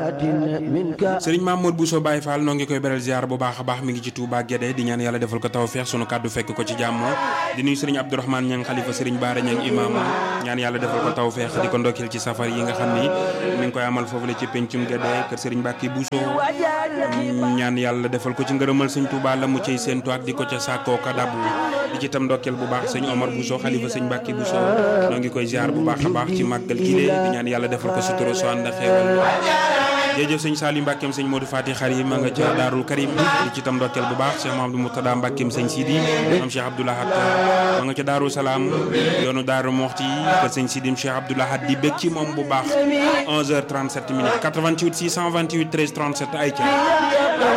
sëriñ Mamour Bousso Baye Fall noo ngi koy beral ziar bu baax a baax mi ngi ci Touba Guédé di ñaan yàlla defal ko tawfeex sunu kàddu fekk ko ci jàmm di nuyu sëriñ Abdourahmane Ñang xalifa sëriñ Baara Ñang imam ñaan yàlla defal ko tawfeex di ko ndokkeel ci safar yi nga xam ni mi ngi koy amal foofu la ci pencum Guédé kër sëriñ Mbàkke Bousso ñaan yàlla defal ko ci ngërëmal sëñ Touba la mu ciy séentu ak di ko ca sàkkoo ka dabu di ci tam ndokkeel bu baax sëñ Omar Bousso xalifa sëñ Mbàkke Bousso noo ngi koy ziar bu baax a baax ci màggal gile di ñaan yàlla defal ko sutura su ànd ak xeewal jërëjëf sëñ Saliou Mbàkkeem sëñ Modou Fati Xarim ma nga ca Daarul Karim di ci tam ndokkeel bu baax Cheikh Mamadou Murtada Mbàkkeem sëñ Sidi am Cheikh Abdoulahat ma nga ca Daaru Salaam yoonu Daaru Moxti kër sëñ Sidim Cheikh Abdoulahat di bég ci moom bu baax 11h37 minutes 88 628 13 37 ay ca